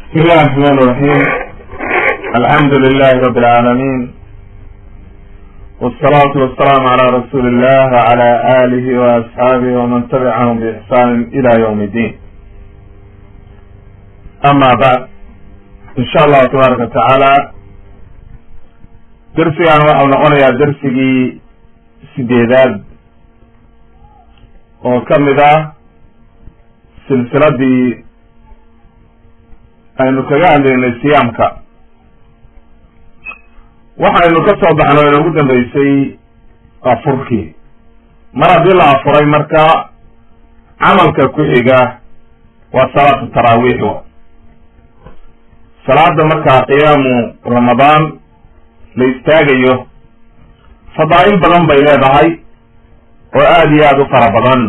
بسم الله الرحمن الرحيم الحمد لله رب العالمين والصلاة والسلام على رسول الله وعلى آله وأصحابه ومن تبعهم بإحسان إلى يوم الدين أما بعد إن شاء الله تبارك وتعالى درسيgan waxau noqonayaa dersigii sideedaad oo ka mid ah silsiladii aynu kaga hadlaynay siyaamka waxaynu ka soo baxno inoogu dambeysay afurkii mar haddii la afuray marka camalka ku xiga waa salaatu taraawiix salaada markaa qiyaamu ramadaan la istaagayo fadaa'il badan bay leedahay oo aada iyo aada u fara badan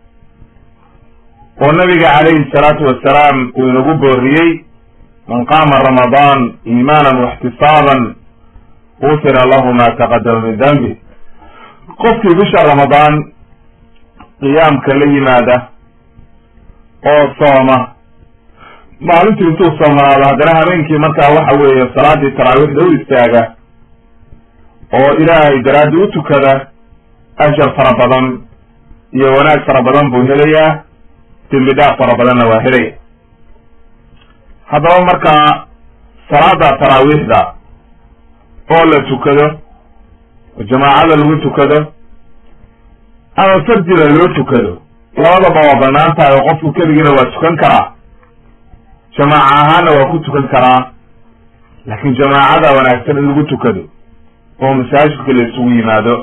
oo nabiga calayhi salaatu wasalaam uu inagu booriyey man qaama ramadaan iimaanan waxtisaaban gufira lahu ma taqadama min dambi qofkii bisha ramadaan qiyaamka la yimaada oo sooma maalintii intuu soomanaado haddana habeenkii markaa waxa weeye salaadii taraawiixda u istaaga oo ilaahay daraaddi u tukada ajar fara badan iyo wanaag fara badan buu helayaa dembi dhaaf fara badanna waa helaya haddaba markaa salaada taraawiixda oo la tukado oo jamaacada lagu tukado ama fardina loo tukado labadaba waa banaan tahay oo qofku keligiina waa tukan karaa jamaaca ahaana waa ku tukan karaa laakiin jamaacada wanaagsan in lagu tukado oo masaajidka la isugu yimaado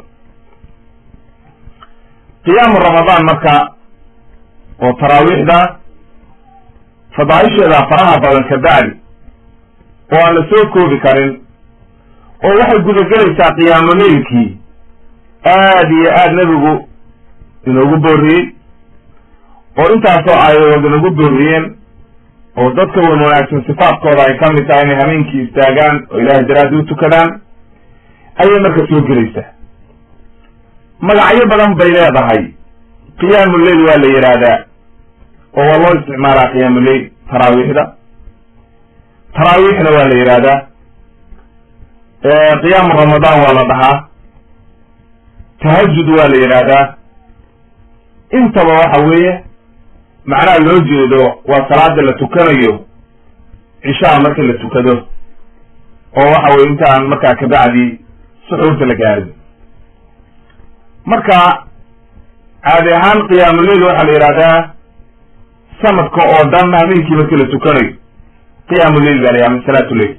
qiyaamu ramadaan marka oo taraawiixda fadaaisheeda faraha badan ka bacdi oo aan la soo koobi karin oo waxay gudagelaysaa qiyaamo leylkii aad iyo aad nebigu inoogu booriyey oo intaasoo aayadood inagu booriyeen oo dadka wan wanaagsan sifaadkooda ay ka mid tahay inay habeenkii istaagaan oo ilaahay daraaddi u tukadaan ayay marka soo gelaysaa magacyo badan bay leedahay qiyaamu leyl waa la yidhaahdaa oo waa loo isticmaalaa qiyaamu leyl taraawiixda taraawiixna waa la yidhaahdaa qiyaamu ramadaan waa la dhahaa tahajud waa la yidhaahdaa intaba waxa weeye macnaha loo jeedo waa salaada la tukanayo cishaha marka la tukado oo waxa weye intaan markaa kabacdi suxuurta la gaarin marka caadi ahaan qiyaamuleyl waxaa la yidhahdaa sanadka oo dhan habeenkii markii la tukanayo qiyaamuleyl baa la yidhahda min salaatuleyl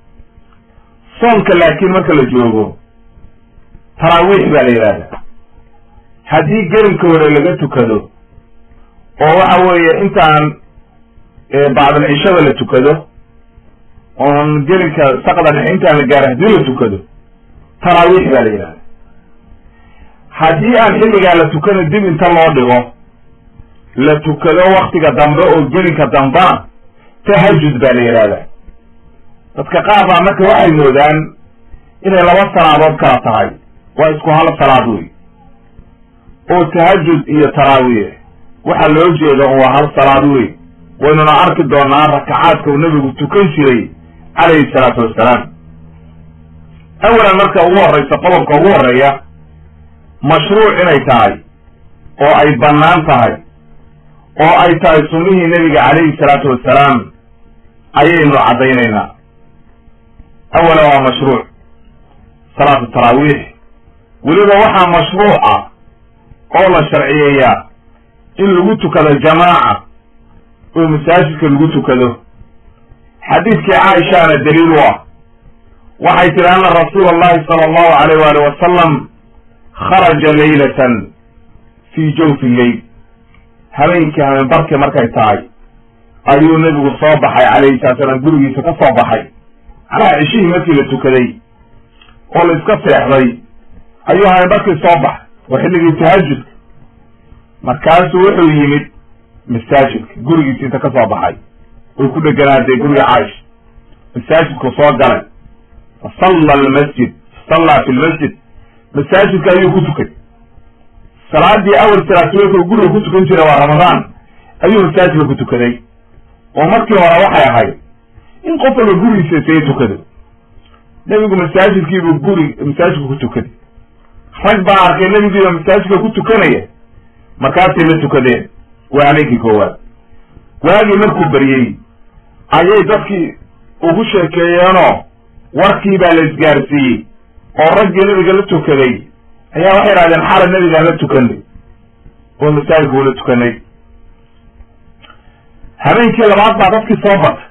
soonka laakiin marka la joogo taraawiix baa la yidhahdaa haddii gelinka hore laga tukado oo waxa weeye intaan bacdalcishada la tukado oon gelinka saqda dhexe intaan la gaaro haddii la tukado taraawiix baa la yidhahda haddii aan xilligaa la tukano dib inta loo dhigo la tukado waktiga dambe oo gelinka dambea tahajud baa la yidhahdaa dadka qaar baa marka waxay moodaan inay laba salaadood kala tahay waa isku hal salaad wey oo tahajud iyo taraawiix waxaa loo jeeda waa hal salaad wey waynuna arki doonaa rakacaadka uu nebigu tukan jiray calayhi salaatu wassalaam awalan marka ugu horreysa qodobka ugu horreeya mashruuc inay tahay oo ay bannaan tahay oo ay tahay sunnihii nebiga calayhi salaatu wassalaam ayaynu caddaynaynaa awalan waa mashruuc salaatu taraawiix weliba waxaa mashruuca oo la sharciyeeyaa in lagu tukado jamaaca oo masaajidka lagu tukado xadiidkii caaishaana daliil u ah waxay tihi anna rasuula allahi sala allahu alayh waali wasalam kharaja leylatan fii jawfi lleyl habeenkii habeenbarkii markay tahay ayuu nebigu soo baxay calayhi salatu salaam gurigiisa ka soo baxay macnaha cishihii markii la tukaday oo la iska seexday ayuu habeenbarkii soo baxay waa xilligii tahajudka markaasuu wuxuu yimid masaajidka gurigiisa inta ka soo baxay way ku dheganaadee guriga caaisha masaajidku soo galay fasalla almasjid fasallaa fi lmasjid masaajidka ayuu ku tukay salaadii awal salaatuleedka guriga ku tukan jira waa ramadaan ayuu masaajidka ku tukaday oo markii hore waxay ahayd in qof walba gurigiisa isaga tukado nebigu masaajidkiibuu guri masaajidka ku tukaday rag baa arkay nebigiiba masaajidka ku tukanaya markaasay la tukadeen waa habeenkii koowaad waagii markuu baryey ayay dadkii ugu sheekeeyeenoo warkii baa la isgaarsiiyey oo raggii nebiga la tukaday ayaa waxay idhahdeen xala nebigaan la tukanay oo masaajidka ula tukanay habeenkii labaad baa dadkii soo batay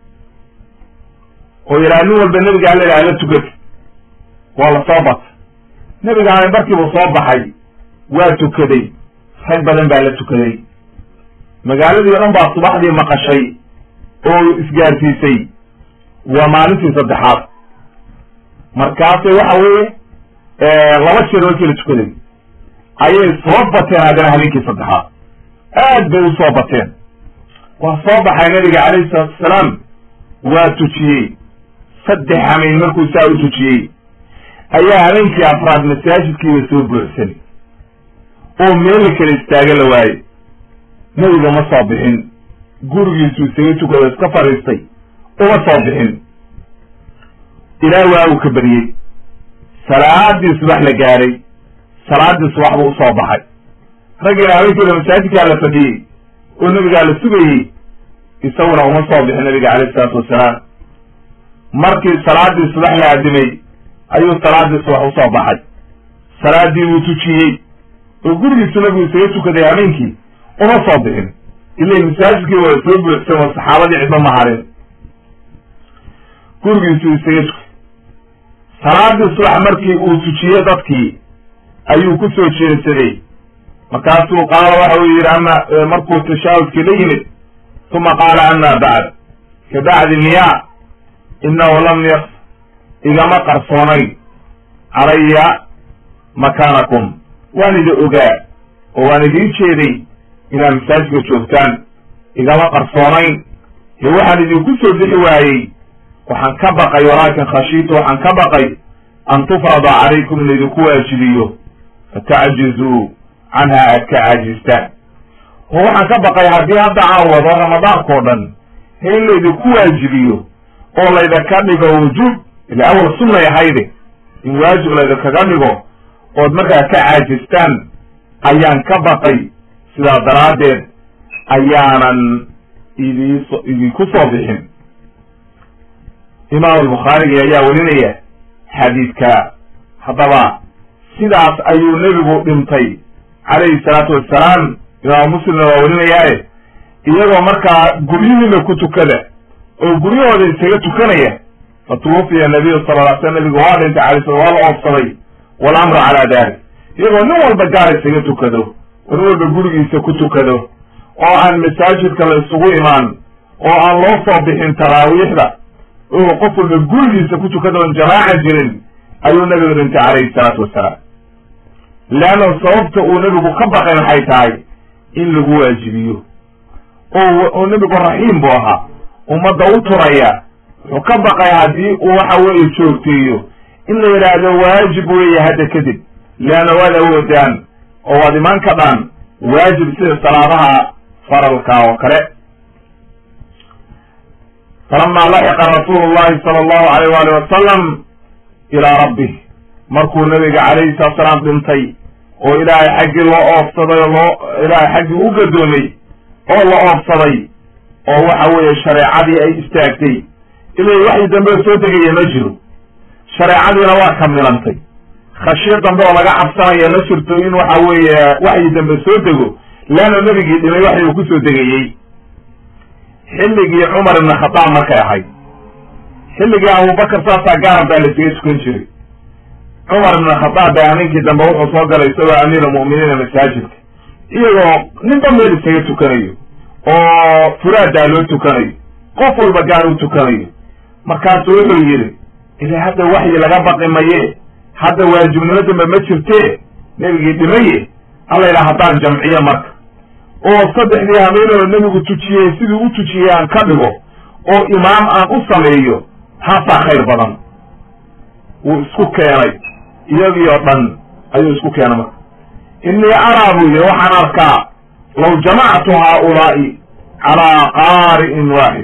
oo yidhaha nin walba nebiga alla ilaha la tukata waa la soo batay nebigaana markiibuu soo baxay waa tukaday rag badan baa la tukaday magaaladii o dhan baa subaxdii maqashay oo isgaarsiisay waa maalintii saddexaad markaasay waxa weeye laba jeer markii la tukaday ayay soo bateen haddana habeenkii saddexaad aad bay u soo bateen waa soo baxay nabiga calayhi salaatu wasalaam waa tujiyey saddex hameyn markuu saa u tujiyey ayaa habeenkii afraad masaajidkiiba soo buuxsanay oo meel la kala istaaga la waaye nebiga ma soo bixin gurigiisu isaga tukado iska fadhiistay uma soo bixin ilaa waa uu ka baryey salaadii subax la gaaray salaadii subax buu usoo baxay raggiina habeenkiiba masaajidkaa la fadhiyey oo nebigaa la sugayey isaguna uma soo bixin nabiga calayhi salaatu wasalaam markii salaadii subax la aadimay ayuu salaadii subax usoo baxay salaadii buu tujiyey oo gurigiisu nabigu isaga tukaday habeenkii uma soo bixin ila masaajidkii waa soo buuxsan oo saxaabadii cidma maharin gurigiisu isaga tukay salaadii subax markii uu tujiyey dadkii ayuu ku soo jeedsaday markaasuu qaala waxa uu yidhi ama markuu tashaahudkii la yimid uma qaala ama bacd ka bacdi miya inahu lam yas igama qarsoonayn calaya makaanakum waan idi ogaa oo waan idiin jeeday inaad masaajidka joogtaan igama qarsoonayn ee waxaan idinku soo bixi waayey waxaan ka baqay walaakin khashiitu waxaan ka baqay an tufrada calaykum in laydinku waajibiyo fatacjizuu canha aad ka caajistaan oo waxaan ka baqay haddii hadda aan wado ramadaanka o dhan he in laydinku waajibiyo oo laydinka dhigo wujuub ila awal sunnay ahayde in waajib laydinkaga dhigo ood markaa ka caajistaan ayaan ka baqay sidaa daraaddeed ayaanan idiiso idinku soo bixin imaam albukhaarigi ayaa welinaya xadiidka haddaba sidaas ayuu nebigu dhintay calayhi salaatu wassalaam imaam muslimna waa welinayaaye iyagoo markaa guryihiina ku tukada oo guryahooda isaga tukanaya fa tuwafiya nabiyu sala ly slam nabigu waa dhintay alay slam waa la oobsaday walamru calaa dalik iyagoo nin walba gaar isaga tukado oo nin walba gurigiisa ku tukado oo aan masaajidka la isugu imaan oo aan loo soo bixin taraawiixda oo qof walba gurigiisa ku tukada oon jamaaca jirin ayuu nabigu dhintay calayhi salaatu wassalaam leanna sababta uu nebigu ka baqay maxay tahay in lagu waajibiyo oo oo nebigu raxiim buu ahaa ummadda u turaya wuxuu ka baqay haddii uu waxa weeye joogteeyo in la yidhaahdo waajib weeye hadda kadib leanna waad awoodaan oo waad imaan kadhaan waajib sida salaadaha faralka oo kale falama laxiqa rasuulu llahi sala allahu alayh waali wasalam ilaa rabbih markuu nabiga calayhi salatu salaam dhintay oo ilaahay xaggii loo oofsaday oo loo ilaahay xaggii u gadoomay oo la oofsaday oo waxa weeye shareecadii ay istaagtay ilay waxyi dambe soo degaya ma jiro shareecadiina waa kamilantay khashyo dambe oo laga cabsanaya ma jirto in waxa weeye waxyi dambe soo dego leanna nebigii dhimay waxyi uu kusoo degayey xilligii cumar ibn khadaab markay ahayd xilligii abubakar saasaa gaarab baa lasaga tukan jiray cumar ibn khadaab baa habeenkii dambe wuxuu soo galay isagoo amiir almu'miniina masaajidka iyagoo ninba meel isaga tukanayo oo furaadaa loo tukanayo qof walba gaar u tukanayo markaasuu wuxuu yidhi ila hadda waxyi laga baqi maye hadda waajibnimo dambe ma jirtee nebigii dhimaye alla yidhaha haddaan jamciyo marka oo saddexdii habeenoo nebigu tujiyey sidii u tujiyey aan ka dhigo oo imaam aan u sameeyo taasaa khayr badan wuu isku keenay iyagii oo dhan ayuu isku keenay marka innii araa buu yidhi waxaan arkaa law jamactu haaulaa'i calaa qaari'in waaxid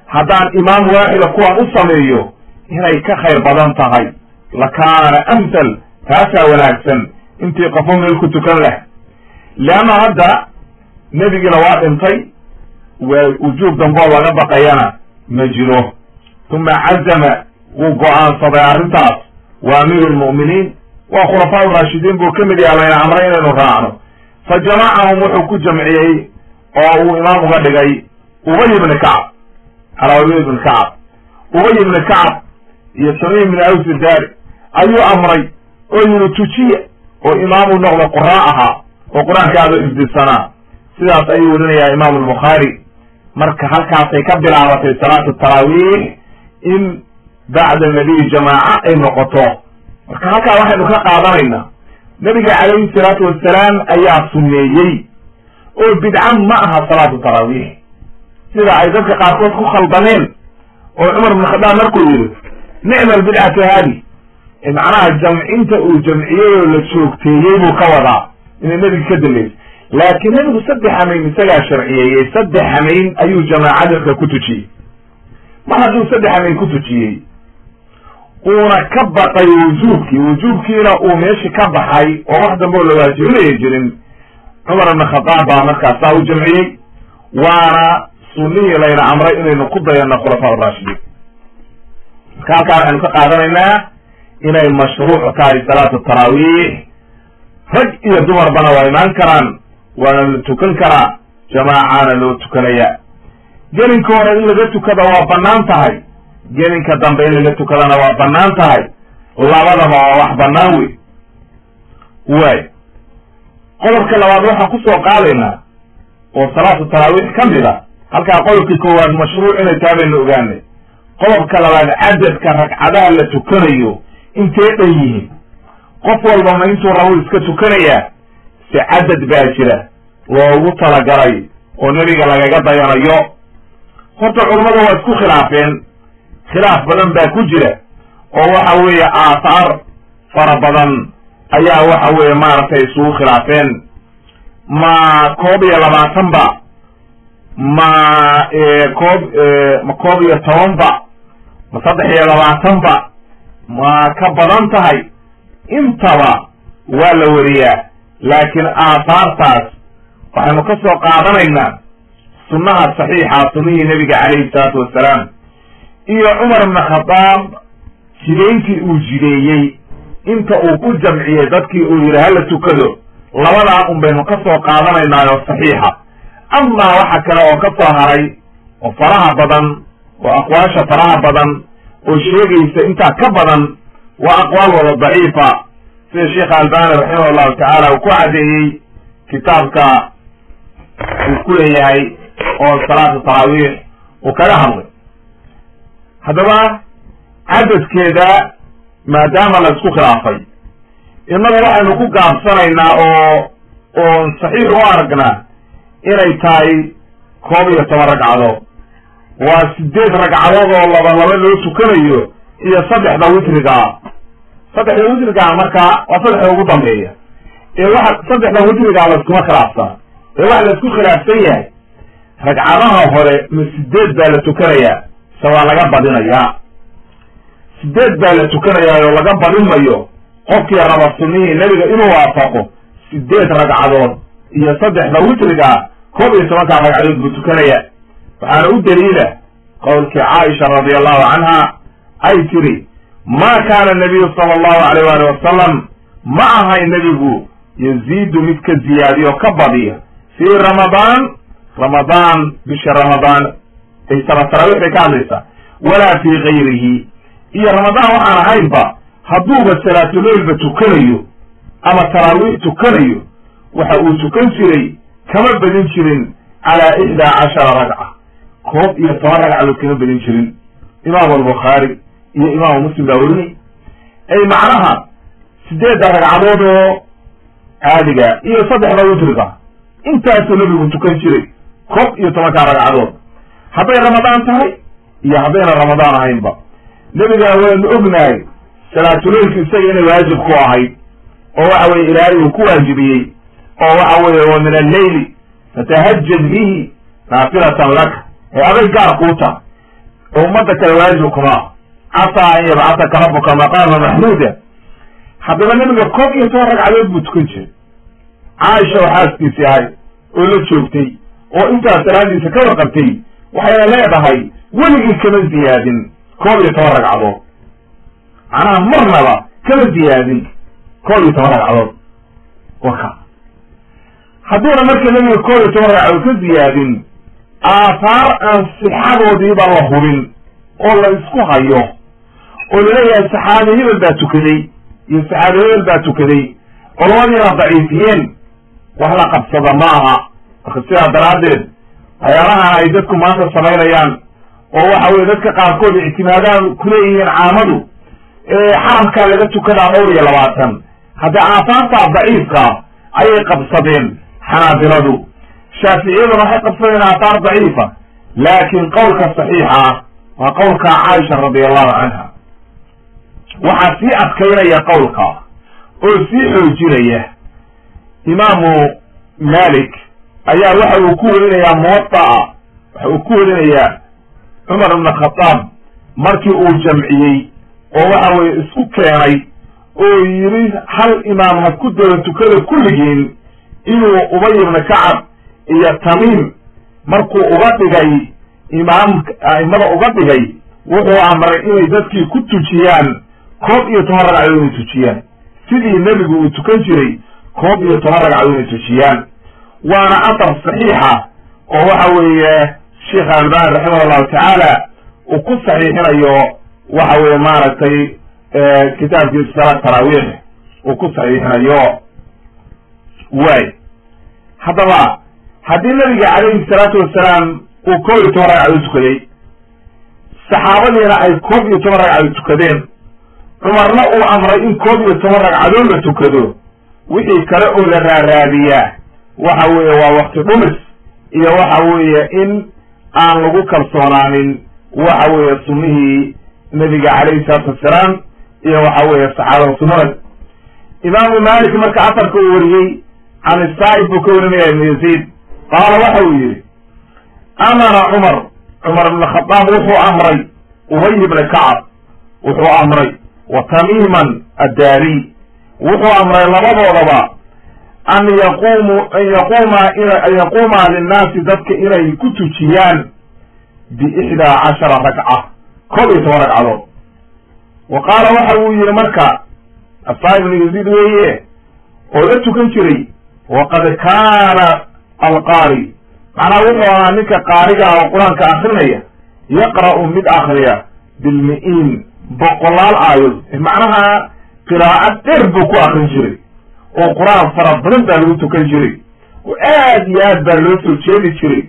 haddaan imaam waaxida kuwan u sameeyo inay ka khayr badan tahay lakaana amthal taasaa wanaagsan intii qofo meel ku tukan leh leanna hadda nebigiina waa dhintay waa wujuub damboo laga baqayana ma jiro uma cazama wuu go-aansaday arrintaas waa amiiru lmu'miniin waa khulafaa uraashidiin buu ka mid yaha layna amray inaynu raacno fa jamacahum wuxuu ku jamciyey oo uu imaam uga dhigay ubay ibni kacab alaway ibni kacab ubay ibni kacab iyo samiy ibni awsi daari ayuu amray oo yidhi tujiya oo imaamu noqdo qura ahaa oo qur-aankaada ifdisanaa sidaas ayuu werinayaa imaamu albukhaari marka halkaasay ka bilaabatay salaatu taraawiix in bacda nabiy jamaaca ay noqoto marka halkaa waxaynu ka qaadanaynaa nabiga calayhi salaatu wasalaam ayaa sunneeyey oo bidca ma aha salaatu taraawiix sida ay dadka qaarkood ku khaldameen oo cumar ibn khadaab markuu yidhi nicma albidcatu haadi macnaha jamcinta uu jamciyey oo la joogteeyey buu ka wadaa inay nebiga ka dambeysay laakiin nebigu saddex hamayn isagaa sharciyeeyey saddex hamayn ayuu jamaacadka ku tujiyey mar hadduu saddex hamayn ku tujiyey uuna ka baqay wujuubkii wujuubkiina uu meeshii ka baxay oo wax dambe oo la waajibinaya jirin cumar ibn khadaab baa markaasaa u jamciyey waana sunnihii layna amray inaynu ku dayano khulafaa raashidiin marka halkaa waxaynu ka qaadanaynaa inay mashruuc tahay salaatu taraawiix rag iyo dumarbana waa imaan karaan waana la tukan karaa jamaacaana loo tukanaya gelinka hore in laga tukada waa bannaan tahay gelinka dambe in laga tukadana waa bannaan tahay labadaba waa wax bannaan wey waay qodobka labaad waxaan kusoo qaadaynaa oo salaatu taraawiix ka mid a halkaa qodobkii koowaad mashruuc inay tahay baynu ogaanay qodobka labaad cadadka ragcadaha la tukanayo intee dhan yihiin qof walbama intuu rabo iska tukanayaa si cadad baa jira loogu talagalay oo nebiga lagaga dayanayo horta culammadu waa isku khilaafeen khilaaf badan baa ku jira oo waxa weeye aathaar fara badan ayaa waxa weeye maaragtay isugu khilaafeen ma koob iyo labaatan ba ma koob ma koob iyo toban ba ma saddex iyo labaatan ba ma ka badan tahay intaba waa la weriyaa laakiin aathaartaas waxaynu ka soo qaadanaynaa sunnaha saxiixa sunnihii nebiga calayhi salaatu wassalaam iyo cumar ibna khadaab jidayntii uu jideeyey inta uu ku jamciyey dadkii uu yidhi hala tukado labadaa un baynu ka soo qaadanaynaayo saxiixa amaa waxa kale oo ka soo haray oo faraha badan oo aqwaasha faraha badan oo sheegaysa intaa ka badan waa aqwaal wada daciifa sida sheekha albani raximah llahu tacaala uu ku caddeeyey kitaabka uu ku leeyahay oo salaatu taraawiix uu kaga hadlay haddaba cadadkeeda maadaama la isku khilaafay innaga waxaynu ku gaabsanaynaa oo oon saxiix u aragnaa inay tahay koob iyo toban ragcadood waa sideed ragcadood oo laba laba loo tukanayo iyo saddexda witrigaa saddexda witrigaa markaa waa saddexda ugu dambeeya ee waxa saddexda witrigaa layskuma khilaafsan ee waxa la isku khilaafsan yahay ragcadaha hore ma sideed baa la tukanayaa se waa laga badinayaa sideed baa la tukanayaa oo laga badinmayo qofkii raba sunnihii nebiga inuu waafaqo sideed ragcadood iyo saddexda witrigaa koob iyo tobankaa ragcadood buu tukanaya waxaana u daliila qowlkii caaisha radi allahu canha ay tiri ma kaana nabiyu sala allahu alayh waali wasalam ma ahay nebigu yaziidu mid ka ziyaadiyo ka badiya fii ramadaan ramadaan bisha ramadaan ay sala taraawiix bay ka hadlaysaa walaa fii gayrihi iyo ramadaan waxaan ahaynba hadduuba salaatuleylba tukanayo ama taraawiix tukanayo waxa uu tukan jiray kama badin jirin calaa ixdaa cashara ragca koob iyo toban ragcadood kama badin jirin imaamu albukhaari iyo imaamu muslim baa werinay ay macnaha sideedda ragcadood oo caadiga iyo saddexda witriga intaasuu nebigu tukan jiray koob iyo tobankaa ragcadood hadday ramadaan tahay iyo haddayna ramadaan ahaynba nebigana waynu ognahay salaatuleylku isaga inay waajib ku ahayd oo waxa weye ilaahay uu ku waajibiyey oo waxa weeye wa min alleyli fatahajad bihi naafilatan laka ee aday gaar kuu taha oo ummadda kale waajib kuma casaa an yabcataka rabuka maqaama maxmuuda haddaba nebiga koob iyo toban ragcadood buu tukan jiray caaisha oo xaaskiisii ahay oo la joogtay oo intaas salaadiisa ka warqabtay waxayna leedahay weligii kama ziyaadin koob iyo toban ragcadood macnaha marnaba kama ziyaadin koob iyo toban ragcadood waka hadduuna marka nebiga koob iyo toban ragcadood ka ziyaadin aahaar aan sixadoodiiba la hubin oo la isku hayo oo laleeyahay saxaabi hebel baa tukaday iyo saxaabi hebel baa tukaday culamadiina daciifiyeen wax la qabsada ma aha marka sidaa daraaddeed waxyaalahan ay dadku maanta samaynayaan oo waxa weye dadka qaarkood ictimaadaan kuleeyihiin caamadu xaramkaa laga tukadaa dhowr iyo labaatan hadda aafaartaa daciifka ayay qabsadeen xanaabiladu shaaficiyaduna waxay qabsadeen aafaar daciifa laakin qowlka saxiixa ah waa qowlka caaisha radi allahu canha waxaa sii adkaynaya qowlka oo sii xoojinaya imaamu malik ayaa waxa uu ku werinayaa muwataa waxa uu ku werinayaa cumar ibn khataab markii uu jamciyey oo waxa weye isku keenay oo yidhi hal imaam ha ku daba tukada kulligiin inuu ubay ibna kacab iyo tamiim markuu uga dhigay imaam aimada uga dhigay wuxuu amray inay dadkii ku tujiyaan koob iyo toban ragcadood inay tujiyaan sidii nebigu uu tukan jiray koob iyo toban ragcadood inay tujiyaan waana athar saxiixa oo waxa weeye sheekh albani raximah allahu tacaala uu ku saxiixinayo waxa weye maaragtay kitaabkii salaad taraawiix uu ku saxiixinayo waay haddaba haddii nabiga calayhi salaatu wasalaam uu koob iyo toban ragcadood tukaday saxaabadiina ay koob iyo toban ragcadood tukadeen cumarna uu amray in koob iyo toban ragcadood la tukado wixii kale oo la raaraadiyaa waxa weeye waa wakti dhumis iyo waxa weeye in aan lagu kalsoonaanin waxa weeye sunnihii nebiga calayhi salaatu wassalaam iyo waxa weeye saxaabada sunnada imaamu malik marka afarka uu wariyey can isaa'ib buu ka warinaya ibnu yaziid qaala waxa uu yidhi amara cumar cumar ibn khadaab wuxuu amray ubay ibna kacab wuxuu amray wa tamiiman addaariy wuxuu amray labadoodaba an yaqumu an yaquuma an yaquumaa linnaasi dadka inay ku tujiyaan biixdaa cashara ragca koob iyo toban ragcadood wa qaala waxa uu yihi marka asaa ibnu yaziid weeye oo la tukan jiray waqad kaana alqaari macnaha wuxuu ahaa ninka qaariga ah oo qur-aanka akrinaya yaqra'u mid akriya bilmi-iin boqolaal aayood macnaha qiraa'ad dheer buu ku akrin jiray oo qur-aan fara badan baa lagu tukan jiray oo aad iyo aad baa loo soo jeedi jiray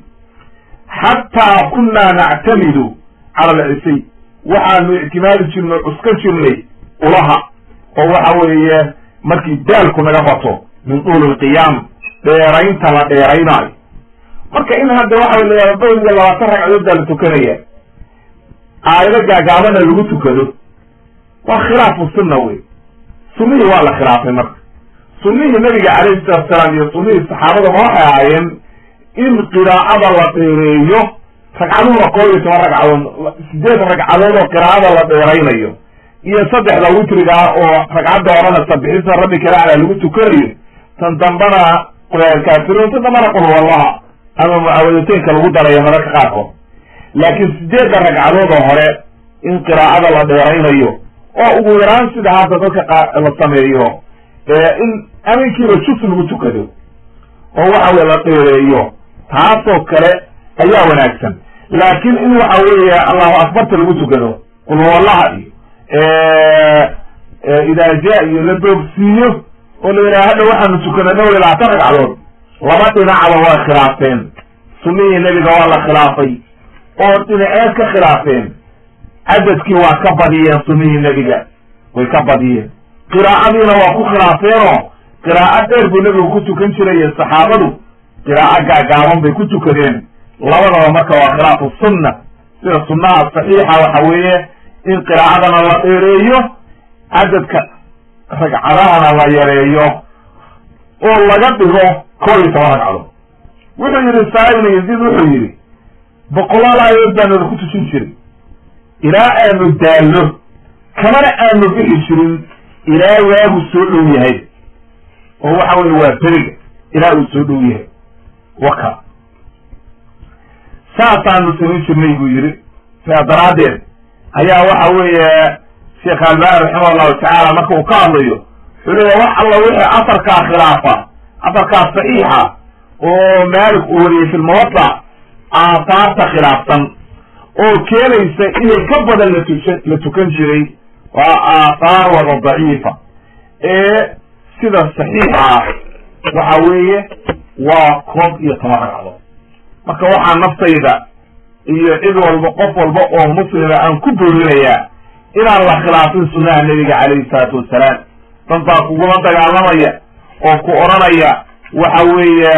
xataa kunnaa nactamidu cala alcisay waxaanu ictimaadi jirnay o cuskan jirnay ulaha oo waxa weeye markii daalku naga bato min tuuli lqiyaam dheeraynta la dheeraynaayo marka in hadda waxa la dhowr iyo labaatan ragcadood baa la tukanaya aayado gaagaabana lagu tukado waa khilaafu sunna wey sunnihii waa la khilaafay marka sunnihii nabiga calayhi salatu salaam iyo sunnihii saxaabadaba waxay ahaayeen in qiraa'ada la dheereeyo ragcaduhuna koob iyo toban ragcadood sideed ragcadood oo qiraa'ada la dheeraynayo iyo saddexda witriga ah oo ragcadda horena sabixisa rabbi kalacla lagu tukanayo tan dambana kaafiruun tan dambana qul wallaha ama mucaawadataynka lagu darayo mararka qaarkood laakiin sideedda ragcadood oo hore in qiraa'ada la dheeraynayo oo ugu yaraan sida hadda dadka qa la sameeyo in aminkiiba jus lagu tukado oo waxa weye la dheereeyo taasoo kale ayaa wanaagsan laakiin in waxa weeye allahu akbarta lagu tukado qul wallaha iyo idaa ja iyo la doogsiiyo oo la yidhaha hadda waxaanu tukanay dhowr iyo labaatan ragcadood laba dhinacba way khilaafeen sunnihii nebiga waa la khilaafay oo dhinaceed ka khilaafeen cadadkii waa ka badiyeen sunnihii nebiga way ka badiyeen qiraa'adiina waa ku khilaafeenoo qiraa'o dheer buu nebigu ku tukan jiray iyo saxaabadu qiraa'o gaagaaban bay ku tukadeen labadaba marka waa khilaafu sunna sida sunnaha saxiixa waxa weeye in qiraa'adana la dheereeyo cadadka ragcadahana la yareeyo oo laga dhigo koob iyo toban ragcadood wuxuu yidhi saa ibnu yaziid wuxuu yidhi boqolaal aayadood baa nala ku tujin jiray ilaa aanu daalno kamana aanu bixi jirin ilaa waagu soo dhow yahay oo waxa weye waa beriga ilaa uu soo dhow yahay waka saasaanu samayn jirnay buu yidhi sidaa daraaddeed ayaa waxa weeye sheekh albani raximah allahu tacaala marka uu ka hadlayo wuxuu leeya wax alla wixii asarkaa khilaafa asarkaa saxiixa oo maalik uu wariyey fi lmuwada aahaarta khilaafsan oo keenaysa inay ka badan latuka la tukan jiray waa aathaar wada daciifa ee sida saxiixa ah waxa weeye waa koob iyo toban ragcadood marka waxaa naftayda iyo cid walba qof walba oo muslima aan ku boorinayaa inaan la khilaafin sunnaha nebiga calayhi salaatu wassalaam dad baa kugula dagaalamaya oo ku odhanaya waxa weeye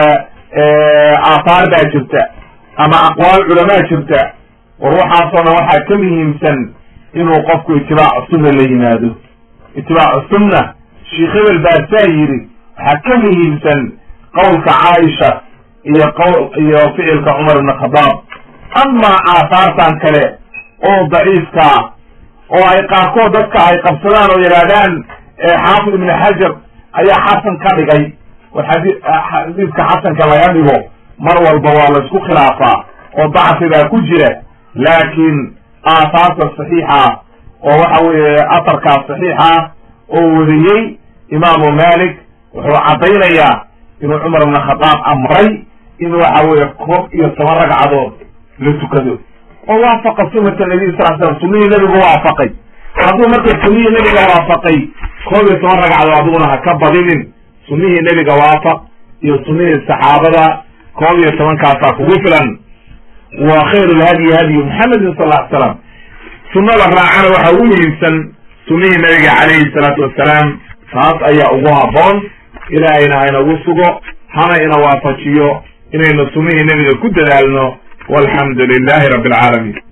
aathaar baa jirta ama aqwaal culamaa jirta war waxaasoo dhan waxaa ka muhiimsan inuu qofku itibaacu sunna la yimaado itibaacu sunna sheikh hebel baa saa yidhi waxaa ka muhiimsan qowlka caaisha iyo qowl iyo ficilka cumar ibn khadaab amaa aathaartan kale oo daciifkaa oo ay qaarkood dadka ay qabsadaan oo yidhaahdaan xaafid ibn xajar ayaa xasan ka dhigay war xadi xadiidka xasanka laga dhigo mar walba waa la isku khilaafaa oo dacfigaa ku jira laakiin aathaarta saxiixa oo waxa weeye asarkaas saxiixa oo wariyey imaamu malik wuxuu caddaynayaa inuu cumar ibn khadaab amray in waxa weeye koob iyo toban ragcadood la tukado oo waafaqa sunata nabiy sal slam sunihii nebigu waafaqay hadduu marka sunihii nebiga waafaqay koob iyo toban ragcadood adiguna ha ka badinin sunihii nebiga waafaq iyo sunihii saxaabada koob iyo tobankaasaa kugu filan wa khayru lhadyi hadyu muxamedin sal ly slam sunada raacana waxa ugu muhiimsan sunihii nabiga calayhi salaatu wassalaam taas ayaa ugu habboon ilaahayna haynagu sugo hana ina waafajiyo inaynu sunihii nebiga ku dadaalno walxamdu lilahi rabbi alcaalamiin